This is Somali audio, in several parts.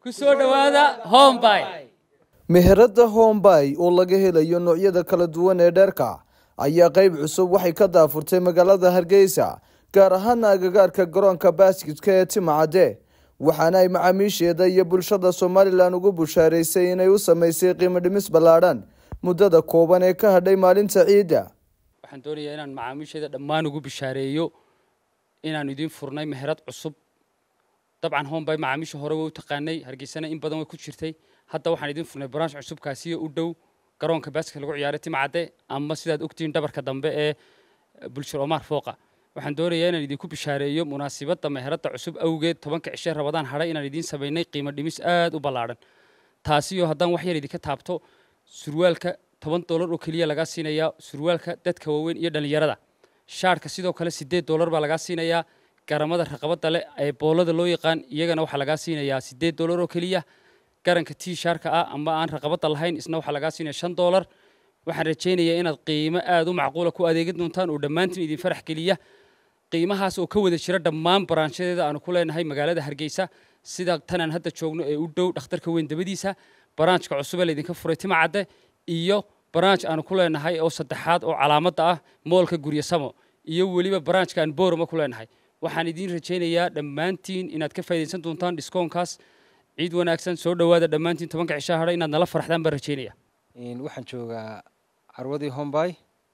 ku soo dhowaada hombay meherada hombay oo laga helayo noocyada kala duwan ee dheerka ayaa qeyb cusub waxay ka daafurtay magaalada hargeysa gaar ahaana agagaarka garoonka baskitka ee timacadde waxaana ay macaamiisheeda iyo bulshada somalilan ugu bushaareysay inay u sameysay qiimo dhimis ballaadhan muddada kooban ee ka hadhay maalinta ciidda waxaan doonayaa inaan macaamiisheeda dhammaan ugu bishaareeyo inaan idiin furnay meherad cusub dabcan hombay macaamiisha hore way u taqaanay hargeysana in badan way ku jirtay hadda waxaan idiin furnay branch cusubkaasiyo u dhow garoonka baaska lagu ciyaaray timcadde ama sidaad ogtihiin dhabarka dambe ee bulshir omar fooqa waxaan doonayaa inaan idinku bishaareeyo munaasibadda meheradda cusub awgeed tobanka cishe rabadaan hadhay inaan idiin samaynay qiimo dhimis aad u ballaadhan taasiyo haddaan wax yar idinka taabto surwaalka toban doolar oo keliya lagaa siinayaa surwaalka dadka waaweyn iyo dhallinyarada shaarhka sidoo kale siddeed doolar baa lagaa siinayaa garamada raqabadda leh ee boolada loo yaqaan iyagana waxaa lagaa siinayaa siddeed doolar oo keliya garanka tii shaarka ah ama aan raqabadda lahayn isna waxaa lagaa siinaya shan doolar waxaan rajaynayaa inaad qiimo aad u macquula ku adeegin doontaan oo dhammaantiin idin farax geliya qiimahaas oo ka wada jira dhammaan baraanshadeeda aanu ku leenahay magaalada hargeysa sida tanaan hadda joogno ee u dhow dhakhtarka weyn dabadiisa baraanjka cusub ee laydinka furay timacadde iyo baraanj aanu ku leenahay oo saddexaad oo calaamadda ah moolka guryo samo iyo weliba baraanjka aan boorama ku leenahay waxaan idiin rajaynayaa dhammaantiin inaad ka faa'idaysan doontaan dhiskoonkaas ciid wanaagsan soo dhowaada dhammaantiin tobanka cishaa hadha inaad nala farxdaan baan rajaynaya waxaan joogaa carwadii hombay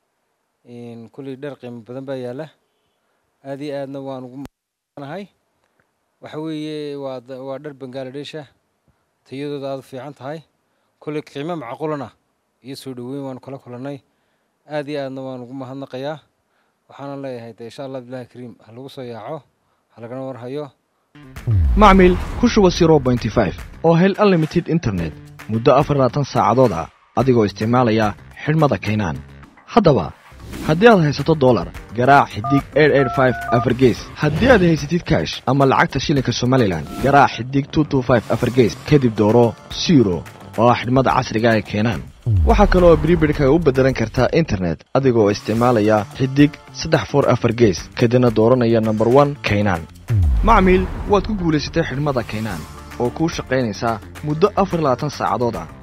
kulley dhar qiimo badan baa yaalla aad iyo aadna waan ugu nahay waxa weeye waa waa dhar bangaaladheesha tayadooda aada u fiican tahay kulley qiimo macquulana iyo soo dhoweyn waanu kala kulannay aad iyo aadna waan ugu mahadnaqayaa waxaana leeyahay de insha allah bilahi kariim ha lagu soo yaaco ha lagana warhayo macmil ku shuba zero bointy five oo hel unlimited internet muddo afar labaatan saacadood ah adigoo isticmaalaya xidhmada kaynaan haddaba haddii aad haysato dolar garaac xidig afargees haddii aad haysatid kash ama lacagta shilinka somalilan garaac xidig afargees kadib dooro siro oo ah xidhmada casriga ee keenaan waxaa kale oo bribidhka u beddelan kartaa internet adigoo isticmaalaya xidig saddex for afar gees kadibna dooranaya nomber one kaynaan macmiil waad ku guulaysatay xidhmada kaynaan oo kuu shaqaynaysaa muddo afar labaatan saacadood ah